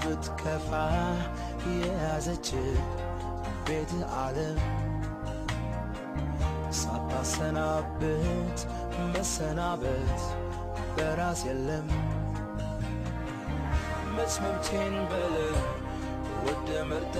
ብትከፋ የያዘች ቤት ዓለም ሳታሰናብት መሰናበት በራስ የለም መስመምቴን በለ ወደ መርጠ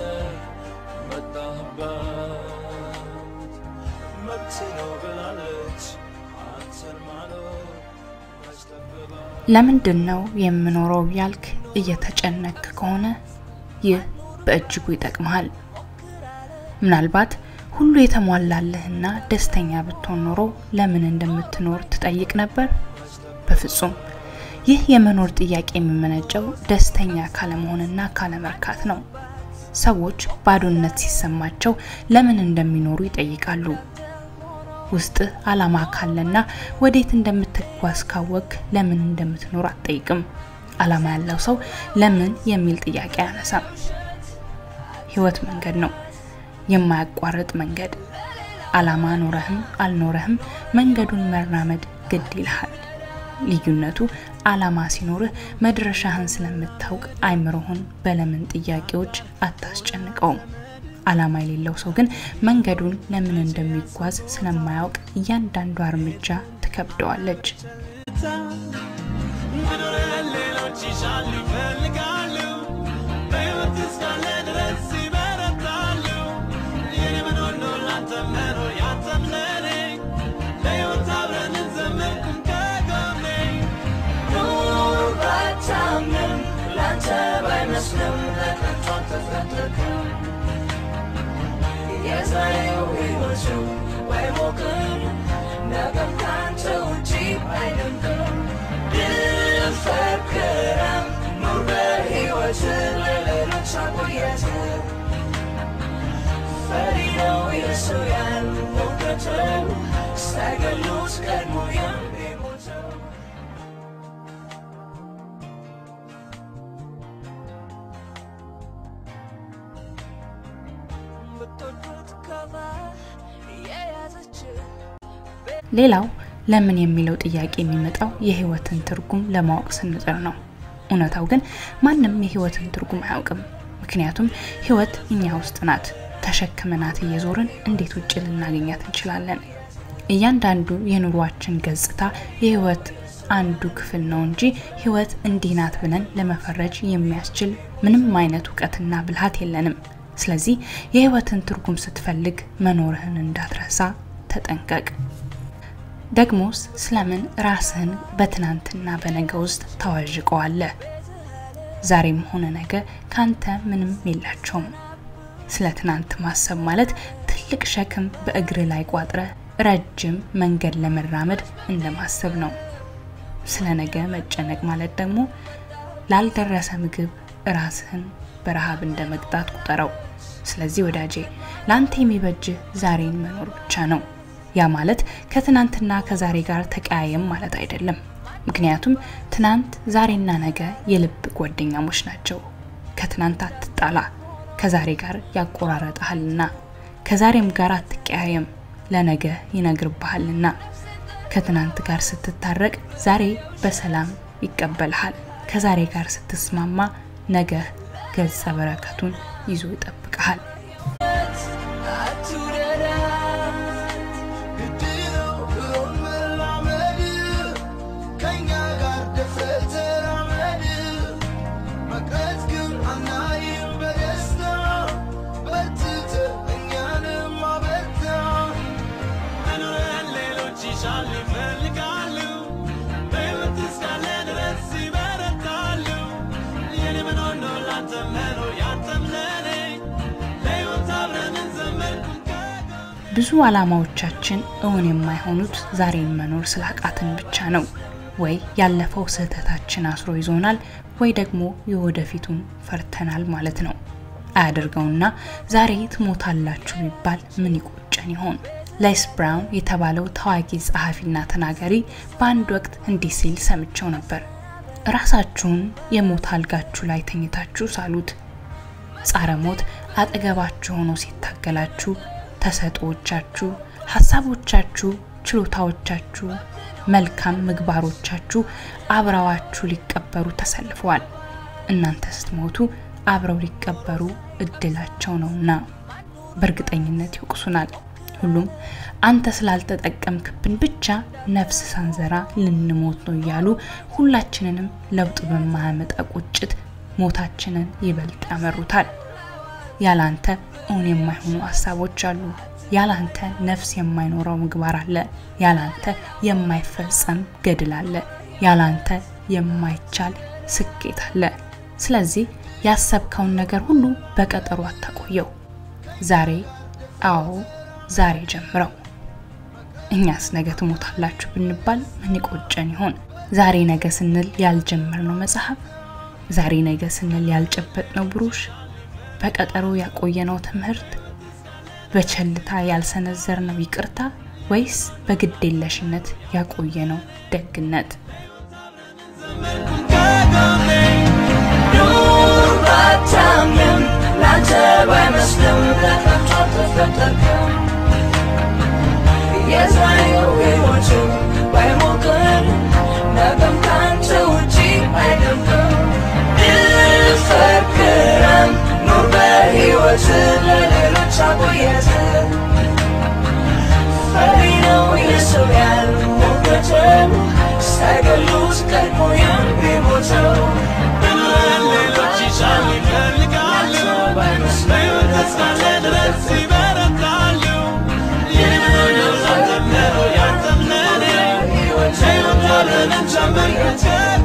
መጣህባት መብት ነው ብላለች አንተን ማኖር መስጠበባት ለምንድን ነው የምኖረው ያልክ እየተጨነክ ከሆነ ይህ በእጅጉ ይጠቅምሃል። ምናልባት ሁሉ የተሟላለህና ደስተኛ ብትሆን ኖሮ ለምን እንደምትኖር ትጠይቅ ነበር? በፍጹም። ይህ የመኖር ጥያቄ የሚመነጨው ደስተኛ ካለመሆንና ካለመርካት ነው። ሰዎች ባዶነት ሲሰማቸው ለምን እንደሚኖሩ ይጠይቃሉ። ውስጥህ ዓላማ ካለና ወዴት እንደምትጓዝ ካወቅ ለምን እንደምትኖር አትጠይቅም። ዓላማ ያለው ሰው ለምን የሚል ጥያቄ አያነሳም። ህይወት መንገድ ነው፣ የማያቋርጥ መንገድ። ዓላማ ኖረህም አልኖረህም መንገዱን መራመድ ግድ ይልሃል። ልዩነቱ ዓላማ ሲኖርህ መድረሻህን ስለምታውቅ አይምሮህን በለምን ጥያቄዎች አታስጨንቀውም። ዓላማ የሌለው ሰው ግን መንገዱን ለምን እንደሚጓዝ ስለማያውቅ እያንዳንዷ እርምጃ ትከብደዋለች። መኖሪያ ሌሎች ይሻሉ ይፈልጋሉ በሕይወት እስካለ ድረስ ይበረታሉ የኔ መኖር ነው ላንተ መኖር ያንተም ለኔ ለሕይወት አብረን እንዘምርኩም ከጎኔ ኑር ባታምንም ላንተ ባይመስልም ለቀንቶ ተፈጠርክም የዛሬው ሕይወቱ ባይሞቅም ነገም ካንተ ውጪ አይደምቅም ድፈር ክረም ኑር በሕይወት ለሌሎች አቆየት ፈሪ ነው የሱ ያን እውቀተው ሳይገሉት ቀድሞ የሚሞተው ብትወዱት ከፋ የያዘች ሌላው ለምን የሚለው ጥያቄ የሚመጣው የህይወትን ትርጉም ለማወቅ ስንጥር ነው። እውነታው ግን ማንም የህይወትን ትርጉም አያውቅም። ምክንያቱም ህይወት እኛ ውስጥ ናት። ተሸክመናት እየዞርን እንዴት ውጭ ልናገኛት እንችላለን? እያንዳንዱ የኑሯችን ገጽታ የህይወት አንዱ ክፍል ነው እንጂ ህይወት እንዲህ ናት ብለን ለመፈረጅ የሚያስችል ምንም አይነት እውቀትና ብልሃት የለንም። ስለዚህ የህይወትን ትርጉም ስትፈልግ መኖርህን እንዳትረሳ ተጠንቀቅ። ደግሞስ ስለምን ራስህን በትናንትና በነገ ውስጥ ታዋዥቀዋለህ? ዛሬም ሆነ ነገ ካንተ ምንም የላቸውም። ስለ ትናንት ማሰብ ማለት ትልቅ ሸክም በእግር ላይ ቋጥረ ረጅም መንገድ ለመራመድ እንደማሰብ ነው። ስለ ነገ መጨነቅ ማለት ደግሞ ላልደረሰ ምግብ ራስህን በረሃብ እንደ መቅጣት ቁጠረው። ስለዚህ ወዳጄ ለአንተ የሚበጅህ ዛሬን መኖር ብቻ ነው። ያ ማለት ከትናንትና ከዛሬ ጋር ተቀያየም ማለት አይደለም። ምክንያቱም ትናንት፣ ዛሬና ነገ የልብ ጓደኛሞች ናቸው። ከትናንት አትጣላ፣ ከዛሬ ጋር ያቆራረጠሃልና። ከዛሬም ጋር አትቀያየም፣ ለነገ ይነግርብሃልና። ከትናንት ጋር ስትታረቅ ዛሬ በሰላም ይቀበልሃል። ከዛሬ ጋር ስትስማማ ነገ ገጸ በረከቱን ይዞ ይጠብቅሃል። ይሻሉ ይፈልጋሉ በሕይወት እስካለ ድረስ ይበረታሉ የኔ መኖር ነው ላንተ መኖር ያንተም ለኔ ለሕይወት አብረን እንዘምርኩም ከጎኔ ብዙ ዓላማዎቻችን እውን የማይሆኑት ዛሬን መኖር ስላቃትን ብቻ ነው። ወይ ያለፈው ስህተታችን አስሮ ይዞናል፣ ወይ ደግሞ የወደፊቱን ፈርተናል ማለት ነው። አያደርገውና ዛሬ ትሞታላችሁ ቢባል ምን ይቆጨን ይሆን? ሌስ ብራውን የተባለው ታዋቂ ጸሐፊና ተናጋሪ በአንድ ወቅት እንዲህ ሲል ሰምቸው ነበር። ራሳችሁን የሞት አልጋችሁ ላይ ተኝታችሁ ሳሉት። ጻረ ሞት አጠገባችሁ ሆኖ ሲታገላችሁ ተሰጥኦዎቻችሁ፣ ሀሳቦቻችሁ፣ ችሎታዎቻችሁ፣ መልካም ምግባሮቻችሁ አብረዋችሁ ሊቀበሩ ተሰልፈዋል። እናንተ ስትሞቱ አብረው ሊቀበሩ እድላቸው ነውና በእርግጠኝነት ይወቅሱናል። ሁሉም አንተ ስላልተጠቀምክብን ብቻ ነፍስ ሳንዘራ ልንሞት ነው እያሉ ሁላችንንም ለውጥ በማያመጣ ቁጭት ሞታችንን ይበልጥ ያመሩታል። ያላንተ እውን የማይሆኑ ሀሳቦች አሉ። ያላንተ ነፍስ የማይኖረው ምግባር አለ። ያላንተ የማይፈጸም ገድል አለ። ያላንተ የማይቻል ስኬት አለ። ስለዚህ ያሰብከውን ነገር ሁሉ በቀጠሮ አታቆየው። ዛሬ አዎ ዛሬ ጀምረው። እኛስ ነገ ትሞታላችሁ ብንባል ምን ይቆጨን ይሆን? ዛሬ ነገ ስንል ያልጀመርነው መጽሐፍ፣ ዛሬ ነገ ስንል ያልጨበጥነው ብሩሽ፣ በቀጠሮ ያቆየነው ትምህርት፣ በቸልታ ያልሰነዘርነው ይቅርታ ወይስ በግዴለሽነት ያቆየነው ደግነት? ኑር ባታምንም ላንተ ባይመስልም ለከንቱ አልተፈጠርክም። የዛሬው ሕይወት ባይሞቅም ነገም ካንተ ውጪ አይደምቅም። ድፈር ክረም ኑር በሕይወት ለሌሎች አቆየት ፈሪ ነው የሰው ያልሞገተው ሳይገሉት ቀድሞ የሚሞተው ሌሎች ይሻሉ ይፈልጋሉ በሕይወት እስካለ ድረስ ይበረታሉ የምንወደው ላንተም ነው ያንተም ለኔ ሕይወት አለንን ጨምር